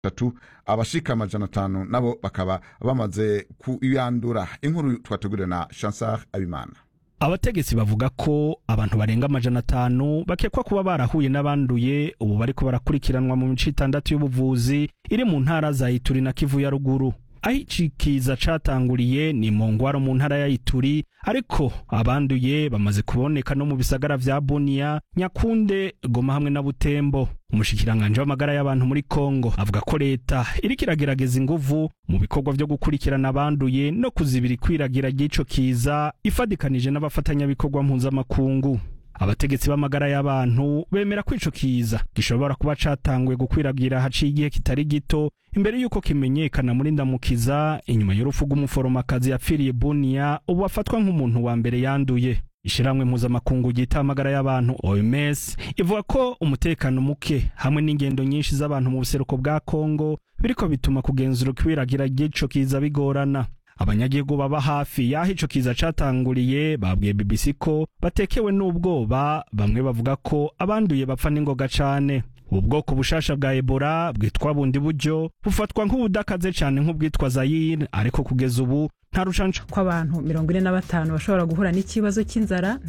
tatu abashika amajana atanu nabo bakaba bamaze kuyandura inkuru twateguriwe na chansar abimana abategetsi bavuga ko abantu barenga amajana atanu bakekwa kuba barahuye n'abanduye ubu bariko barakurikiranwa mu mico itandatu y'ubuvuzi iri mu ntara za ituri na kivu ya ruguru aho iki kiza catanguriye ni mu ngwaro mu ntara ya ituri ariko abanduye bamaze kuboneka no mu bisagara vya buniya nyakunde goma hamwe na butembo umushikiranganje w'amagara y'abantu muri kongo avuga ko leta iriko iragerageza inguvu mu bikorwa vyo gukurikirana abanduye no kuzibira ikwiragira ry'ico kiza ifadikanije n'abafatanyabikorwa mpuzamakungu abategetsi b'amagara y'abantu bemera ko ico kiza gishobora kuba catanguye gukwiragira haciye igihe kitari gito imbere y'uko kimenyekana muri ndamukiza inyuma y'urupfu rw'umuforomakazi yapfiriye buniya ubu afatwa nk'umuntu wa mbere yanduye ishiramwe mpuzamakungu ryita amagara y'abantu OMS ivuga ko umutekano muke hamwe n'ingendo nyinshi z'abantu mu buseruko bwa Kongo biriko bituma kugenzura ikwiragira ry'ico kiza bigorana abanyagihugu baba hafi y'aho ico kiza catanguriye babwiye BBC ko batekewe n'ubwoba bamwe bavuga ko abanduye bapfa n'ingoga cane ubu bwoko bushasha bwa Ebola bwitwa bundi buryo bufatwa nk'ubudakaze cane nk'ubwitwa Zaire ariko kugeza ubu nta rucanco ko abantu mirongo ine na batanu bashobora guhura n'ikibazo cy'inzara